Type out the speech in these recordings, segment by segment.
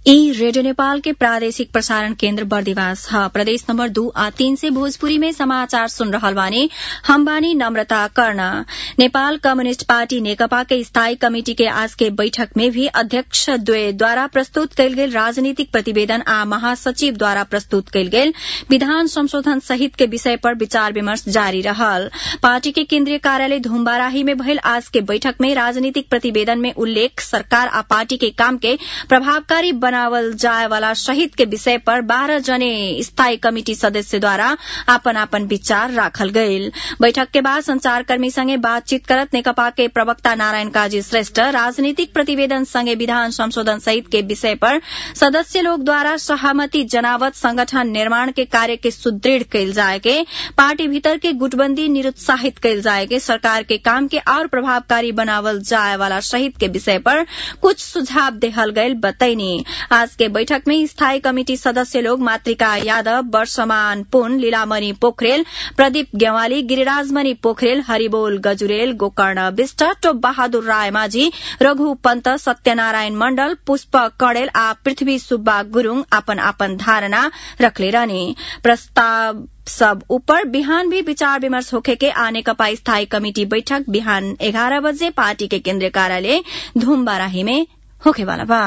ई रेडियो नेपाल के प्रादेशिक प्रसारण केन्द्र बर्दिवास ह प्रदेश नम्बर दू आ तीन से भोजपुरी में समाचार सुन रहल बानी हम बानी नम्रता कर्ण नेपाल कम्युनिष्ट पार्टी नेकपा के स्थायी कमिटी के आज के बैठक में भी अध्यक्ष द्वय द्वारा प्रस्तुत कयल गेल राजनीतिक प्रतिवेदन आ महासचिव द्वारा प्रस्तुत कयल गेल विधान संशोधन सहित के विषय पर विचार विमर्श जारी रहल पार्टी के केन्द्रीय कार्यालय धुम्बाराही में भयल आज के बैठक में राजनीतिक प्रतिवेदन में उल्लेख सरकार आ पार्टी के काम के प्रभावकारी बनावल जाय वाला शहीद के विषय पर बारह जने स्थायी कमिटी सदस्य द्वारा आपन आपन विचार राखल गयल बैठक के बाद संचारकर्मी संगे बातचीत करत नेकपा के प्रवक्ता नारायण काजी श्रेष्ठ राजनीतिक प्रतिवेदन संगे विधान संशोधन सहित के विषय पर सदस्य लोग द्वारा सहमति जनावत संगठन निर्माण के कार्य के सुदृढ़ कयल जाय के पार्टी भीतर के गुटबंदी निरुत्साहित कयल जाय के सरकार के काम के और प्रभावकारी बनावल जाय वाला शहीद के विषय पर कुछ सुझाव देहल गयल बतैनी आज के बैठक में स्थायी कमिटी सदस्य लोग मातृका यादव वर्षमान पुन लीलामणि पोखरेल प्रदीप गेवाली गिरिराजमणि पोखरेल हरिबोल गजुरेल गोकर्ण विष्ट टोप बहादुर राय माझी रघु पन्त सत्यनारायण मण्डल पुष्प कड़ेल आ पृथ्वी सुब्बा गुरूङ आपन आपन धारणा रखले रहने प्रस्ताव सब ऊपर बिहान भी विचार विमर्श होखे के आने कपा स्थायी कमिटी बैठक बिहान एघारह बजे पार्टी के केन्द्रीय कार्यालय धुम्बाराही में होखेवाला बा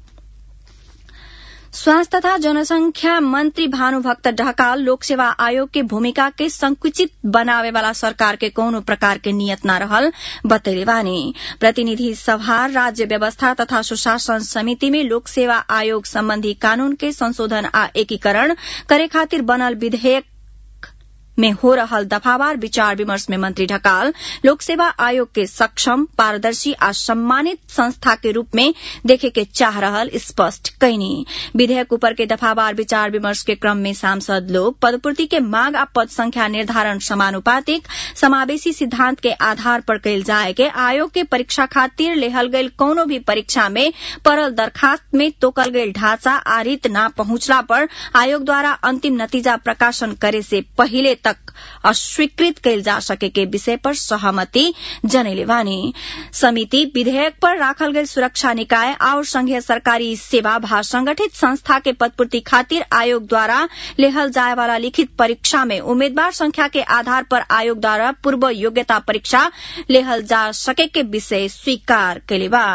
स्वास्थ्य तथा जनसंख्या मंत्री भानुभक्त ढकाल लोकसेवा आयोग के भूमिका के संकुचित बनावे वाला सरकार के कौनो प्रकार के नियत न रहल बतैले बानी प्रतिनिधि सभा राज्य व्यवस्था तथा सुशासन समिति में लोकसेवा आयोग संबंधी कानून के संशोधन आ एकीकरण करे खातिर बनल विधेयक में हो रहल दफावार विचार विमर्श में मंत्री ढकाल लोकसेवा आयोग के सक्षम पारदर्शी आ सम्मानित संस्था के रूप में देखे के चाह रहल स्पष्ट कैनी विधेयक ऊपर के दफावार विचार विमर्श के क्रम में सांसद लोग पदपूर्ति के मांग आ पद संख्या निर्धारण समानुपातिक समावेशी सिद्धांत के आधार पर कयल जाए के आयोग के परीक्षा खातिर लेहल गयल कौनो भी परीक्षा में परल दरखास्त में तोकल गयल ढांचा आ रीत न पहुंचला पर आयोग द्वारा अंतिम नतीजा प्रकाशन करे से पहिले तक अस्वीकृत कयल जा सके के विषय पर सहमति जनैले बानी समिति विधेयक पर राखल गयल सुरक्षा निकाय और संघीय सरकारी सेवा भा संगठित संस्था के पदपूर्ति खातिर आयोग द्वारा लेहल जाय वाला लिखित परीक्षा में उम्मीदवार संख्या के आधार पर आयोग द्वारा पूर्व योग्यता परीक्षा लेहल जा सके के विषय स्वीकार कैले बा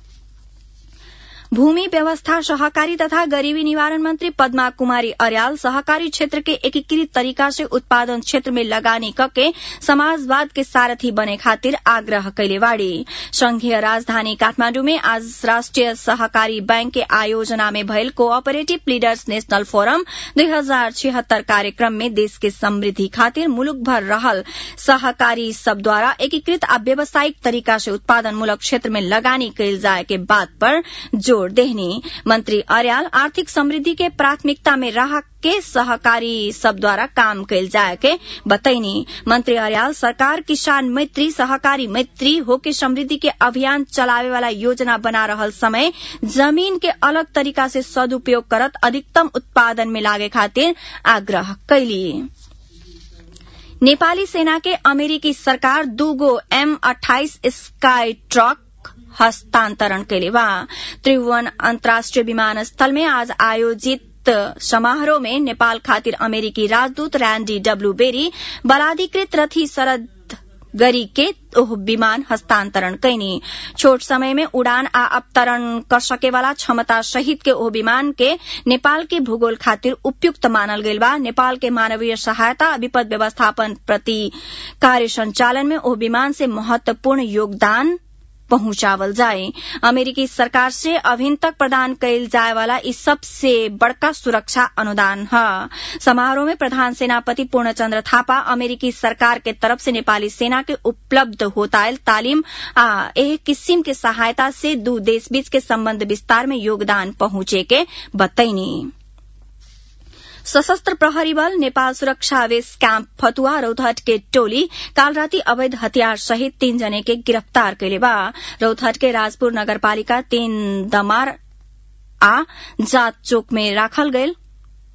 भूमि व्यवस्था सहकारी तथा गरीबी निवारण मंत्री पद्मा कुमारी अर्याल सहकारी क्षेत्र के एकीकृत तरीका से उत्पादन क्षेत्र में लगानी कके समाजवाद के सारथी बने खातिर आग्रह कैले बाड़ी संघीय राजधानी काठमाण्डु में आज राष्ट्रिय सहकारी बैंक के आयोजना में भयल कोऑपरेटिव लीडर्स नेशनल फोरम दुई हजार छिहत्तर कार्यक्रम में देश के समृद्धि खातिर मुलुक भर रहल सहकारी सब द्वारा एकीकृत आ व्यावसायिक तरीका से उत्पादन मूलक क्षेत्र में लगानी कैल जाए के बात पर जोड़ देहनी मंत्री अर्याल आर्थिक समृद्धि के प्राथमिकता में रह के सहकारी सब द्वारा काम कैल जाए के बतैनी मंत्री अर्याल सरकार किसान मैत्री सहकारी मैत्री होके समृद्धि के अभियान चलावे वाला योजना बना रहल समय जमीन के अलग तरीका से सदुपयोग करत अधिकतम उत्पादन में लागे खातिर आग्रह कैली नेपाली सेना के अमेरिकी सरकार दूगो एम अठाइस स्काई ट्रक हस्तांतरण कैले बा त्रिभुवन अन्तर्राष्ट्रिय विमानस्थल में आज आयोजित समारोह में नेपाल खातिर अमेरिकी राजदूत रैंडी डब्ल्यू बेरी बलाधिकृत रथी शरद गरी के ओह विमान हस्तांतरण कैनी छोट समय में उड़ान आ अवतरण कर सके वाला क्षमता सहित के ओह विमान के नेपाल के भूगोल खातिर उपयुक्त मानल गईल बा नेपाल के मानवीय सहायता विपद व्यवस्थापन प्रति कार्य संचालन में ओह विमान से महत्वपूर्ण योगदान पहुंचावल जाए अमेरिकी सरकार से अभिन तक प्रदान कैल जाए वाला इस सबसे बड़का सुरक्षा अनुदान है समारोह में प्रधान सेनापति पूर्णचंद्र थापा अमेरिकी सरकार के तरफ से नेपाली सेना के उपलब्ध होतायल तालीम आ एह किस्म के सहायता से दू देश बीच के संबंध विस्तार में योगदान पहुंचे के बतैनी सशस्त्र प्रहरी बल नेपाल सुरक्षा आवेश क्याम्प फतुआ रौतहट के टोली काल राति अवैध हथियार सहित तीन जने के गिरफ्तार कैले बा रौतहट के राजपुर नगरपालिका तीन दमार आ जात चोक में राखल गयल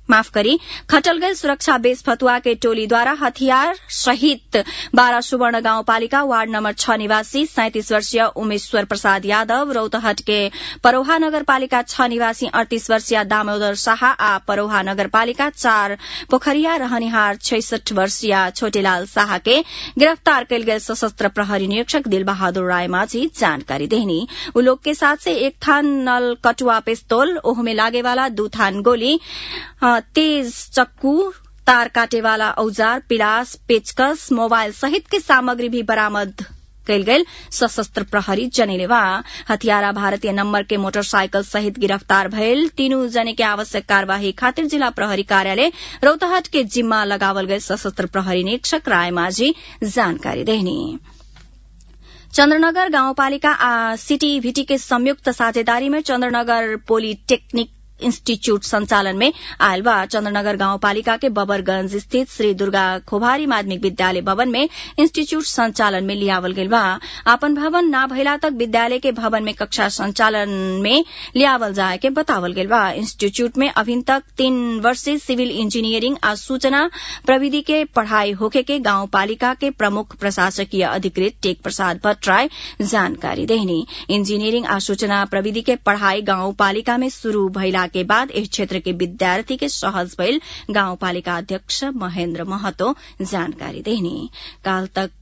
माफ करी खटलगैल सुरक्षा बेस फतुआ के टोलीद्वारा हथियार सहित बाह्र सुवर्ण गाउँपालिका वार्ड नम्बर छ निवासी सैंतिस वर्षीय उमेश्वर प्रसाद यादव रौतहट के परोहा नगरपालिका छ निवासी अड़तीस वर्षीय दामोदर शाह आ परोहा नगरपालिका चार पोखरिया रहनिहार छैसठ वर्षीय छोटेलाल शाह के गिरफ्तार कयल गेल सशस्त्र प्रहरी निरीक्षक दिलबहादुर राय माझी जानकारी देहनी उ लोग के साथ से एक थान नल कटुआ पिस्तौल ओहमे लागे वाला दू थान गोली तेज चक्कू तार काटे वाला औजार पिलास पेचकस मोबाइल सहित के सामग्री भी बरामद कयल गेल सशस्त्र प्रहरी जनेलेवा हथियारा भारतीय नम्बर के मोटरसाइकिल सहित गिरफ्तार भयल तीनू जने के आवश्यक कार्यवाही खातिर जिला प्रहरी कार्यालय रौतहट के जिम्मा लगावल गए सशस्त्र प्रहरी निरीक्षक राय माझी जानकारी देहनी चन्द्रनगर गाउँपालिका आ सिटी भिटी के संयुक्त साझेदारी में चन्द्रनगर पोलिटेक्निक इंस्टीट्यूट संचालन में आयल बा चन्द्रनगर गाउँपालिका के बबरगंज स्थित श्री दुर्गा खोभारी माध्यमिक विद्यालय भवन में इंस्टीट्यूट संचालन में लियावल गेल बा आपन भवन ना भइला तक विद्यालय के भवन में कक्षा संचालन में लियावल जाए के बतावल गेल बा इंस्टीट्यूट में अभी तक तीन वर्षीय सिविल इंजीनियरिंग आ सूचना प्रविधि के पढ़ाई होखे के गाउँपालिका के प्रमुख प्रशासकीय अधिकृत टेक प्रसाद भट्टराय जानकारी देहनी इंजीनियरिंग आ सूचना प्रविधि के पढ़ाई गाउँपालिका में शुरू भइला के बाद इस क्षेत्र के विद्यार्थी के सहज भइल गाउँपालिका अध्यक्ष महेन्द्र महतो जानकारी देहनी काल तक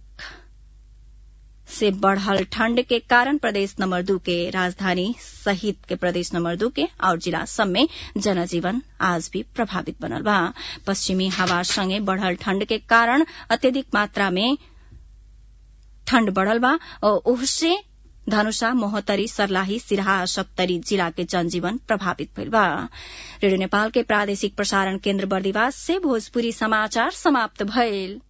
से बढ़ल ठंड के कारण प्रदेश नंबर दू के राजधानी सहित के प्रदेश नंबर दू के और जिला सब में जनजीवन आज भी प्रभावित बनल बा पश्चिमी हवा संगे बढ़ल ठंड के कारण अत्यधिक मात्रा में ठंड बढ़ल बा और ओहसे धनुषा मोहतरी सर्लाही सिराहा सप्तरी जिला के जनजीवन प्रभावित भइल बा रेडियो नेपाल के प्रादेशिक प्रसारण केन्द्र बर्दिवास से भोजपुरी समाचार समाप्त भइल